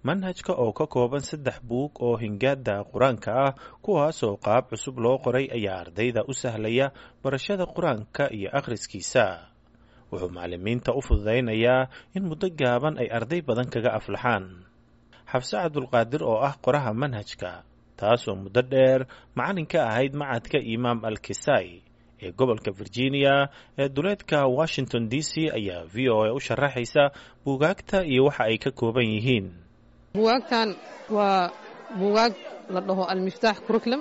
manhajka oo ka kooban saddex buug oo hingaada qur-aanka ah kuwaasoo qaab cusub loo qoray ayaa ardayda u sahlaya barashada qur-aanka iyo akhriskiisa wuxuu macalimiinta u fududaynayaa in muddo gaaban ay arday badan kaga aflaxaan xabse cabdulqaadir oo ah qoraha manhajka taasoo muddo dheer macalin ka ahayd macadka imaam al kisai ee gobolka virginia ee duleedka washington d c ayaa v o a u sharaxaysa buugaagta iyo waxa ay ka kooban yihiin buugaagtan waa buugaag la dhaho almiftaax curriculum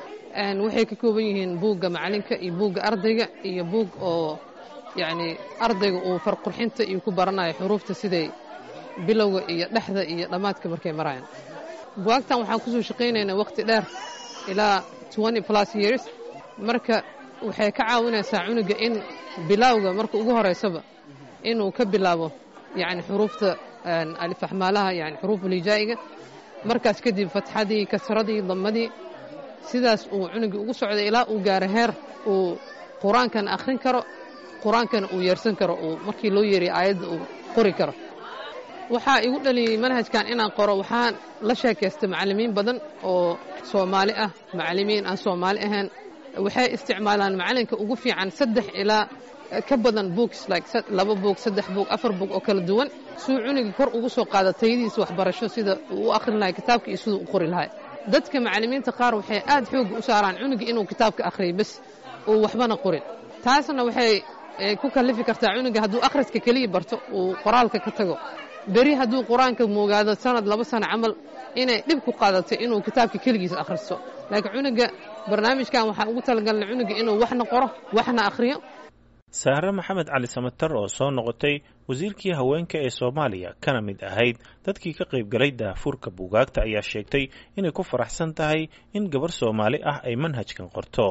waxay ka kooban yihiin buugga macalinka iyo buugga ardayga iyo buug oo yacni ardayga uu farqurxinta iyo ku baranayo xuruufta siday bilowga iyo dhexda iyo dhammaadka markay marayaan buwaagtan waxaan kusoo shaqaynaynaa wakhti dheer ilaa plus years marka waxay ka caawinaysaa cunuga in bilowga marka ugu horaysaba inuu ka bilaabo yani xuruufta alifaxmaalaha yani xuruufulhijaa'iga markaas kadib fatxadii kasradii damadii sidaas uu cunugii ugu socday ilaa uu gaaro heer uu qur-aankana akhrin karo qur-aankana uu yeersan karo uu markii loo yeeriya aayadda uu qori karo waxaa igu dhaliyey manhajkan inaan qoro waxaan la sheekaystay macallimiin badan oo soomaali ah macallimiin aan soomaali ahayn waxay isticmaalaan macalinka ugu fiican saddex ilaa ka badan books like laba boog saddex boog afar boog oo kala duwan suu cunugii kor ugu soo qaada tayadiisa waxbarasho sida uu u akhrin lahay kitaabka iyo siduu u qori lahay dadka macallimiinta qaar waxay aad xoogga u saaraan cunugii inuu kitaabka akhriyo bes uu waxbana qorin taasna waxay ku kallifi kartaa cunuga hadduu akhriska keliya barto uu qoraalka ka tago beri hadduu qur-aanka moogaado sanad laba sano camal inay dhib ku qaadato inuu kitaabka keligiisa akhristo laakiin cunuga barnaamijkan waxaan ugu talagalnay cunuga inuu waxna qoro waxna akhriyo saare maxamed cali samatar oo soo noqotay wasiirkii haweenka ee soomaaliya kana mid ahayd dadkii ka qayb galay daafurka buugaagta ayaa sheegtay inay ku faraxsan tahay in gabar soomaali ah ay manhajkan qorto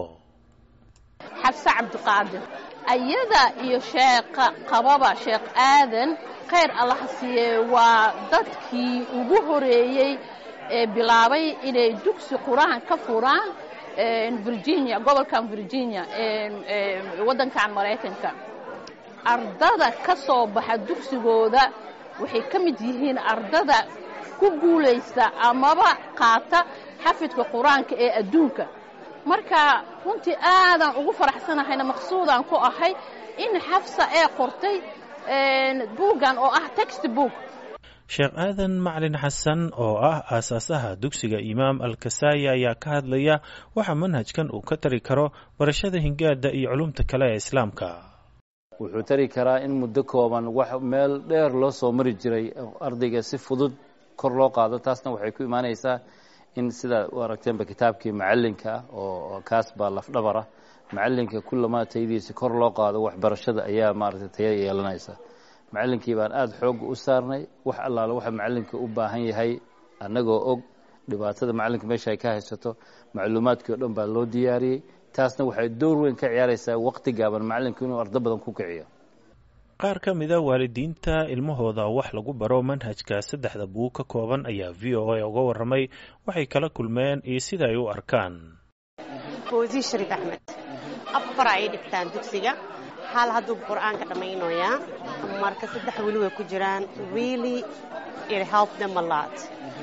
xabse cabdiqaadir ayada iyo sheekha qababa sheekh aadan khayr allaha siiye waa dadkii ugu horeeyey ee bilaabay inay dugsi qur-aan ka furaan virginia gobolkan virginia waddankan maraykanka ardada ka soo baxa dugsigooda waxay ka mid yihiin ardada ku guulaysta amaba qaata xafidka qur-aanka ee adduunka marka runtii aadaan ugu faraxsanahayna maqsuudaan ku ahay in xafsa ee qortay buuggan oo ah text book sheekh aadan macalin xasan oo ah aasaasaha dugsiga imaam alkasaaya ayaa ka hadlaya waxa manhajkan uu ka tari karo barashada hingaada iyo culumta kale ee islaamka wuxuu tari karaa in muddo kooban wax meel dheer loo soo mari jiray ardayga si fudud kor loo qaado taasna waxay ku imaanaysaa in sidaa u aragteenba kitaabkii macalinka ah oo kaas baa lafdhabarah macalinka kullamaa tayadiisa kor loo qaado waxbarashada ayaa maaragtay taya yeelanaysa macallinkii baan aada xoogga u saarnay wax allaale waxa macallinka u baahan yahay annagoo og dhibaatada macallinka meesha ay ka haysato macluumaadkii o dhan baa loo diyaariyey taasna waxay door weyn ka ciyaaraysaa waqti gaaban macallinka inuu ardo badan ku kiciyo qaar ka mida waalidiinta ilmahooda wax lagu baro manhajka saddexda buug ka kooban ayaa v o a uga warramay waxay kala kulmeen iyo sida ay u arkaan foosiy shariif axmed afar ay dhigtaan dugsiga hal hadduu qur-aanka dhammaynayaa marka saddex weli way ku jiraan really it help them a lot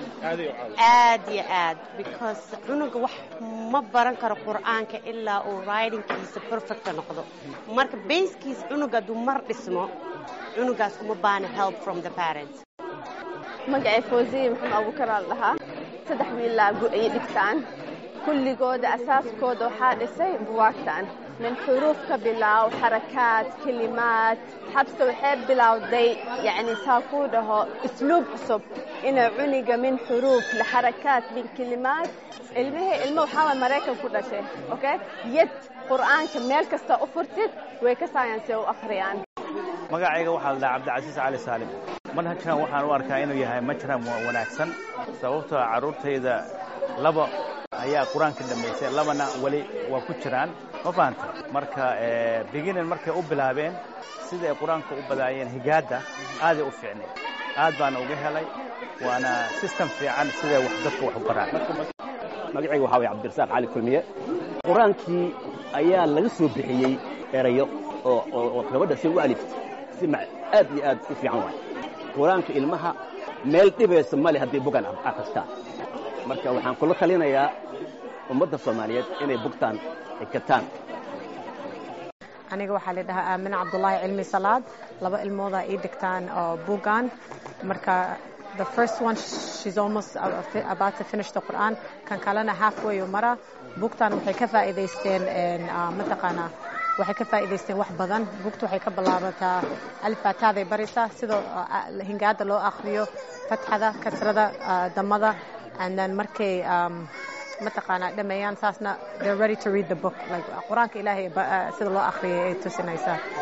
aad iyo aad because cunuga wax ma baran karo qur-aanka ilaa uu writingkiisa perfecta noqdo marka basekiisa cunuga hadduu mar dhismo cunugaas uma baana help from the parents magacay foosiye maxamed abuukaraal dhahaa saddex wiilaa ayay dhigtaan kulligooda asaaskooda waxaa dhisay buwaagtan min xuruuf ka bilaaw xarakaad kelimaad xabse waxay bilowday yacni saa kuu dhaho isluub cusub inay cuniga min xuruuf lixarakaad min kelimaad ilmihii ilmo waxaa waay maraykan ku dhashay okay yad qur'aanka meel kasta u furtid way ka saayansi u akhriyaan magacayga waxaa la dhaha cabdicasiis cali saalim manhajkan waxaan u arkaa inuu yahay majram wanaagsan sababtoo carruurtayda laba ayaa qur-aanka dhammaysay labana weli waa ku jiraan ma fahanta marka beginnin markay u bilaabeen siday qur-aanka u badaayeen higaadda aaday u fiicnay aad baana uga helay waana system fiican siday wax dadka wax u baraan magacayga waxaa waya cabdirasaaq cali kulmiye qur-aankii ayaa laga soo bixiyey erayo oo gabadha si u alift si aad iyo aad u fiican waay qur-aanka ilmaha meel dhibaysa male haddii bugan akhristaan marka waxaan kula talinayaa ummadda soomaaliyeed inay bugtaan xikataan aniga waxaa la dhahaa aamin cabdulaahi cilmi salaad laba ilmoodaa ii dhigtaan oo bugan marka the first one she's almost about to finish the Quran kan kalena halfway mara bugtan waxay ka faa'iidaysteen mataqaanaa waxay ka faa'iidaysteen wax badan bugtu waxay ka bilaabataa alfaataaday baraysaa sidoo hingaada loo akhriyo fatxada kasrada damada and then markay mataqaanaa dhameeyaan saasna they're ready to read the book like qur-aanka ilaahay sida loo akhriyay ay tusinaysaa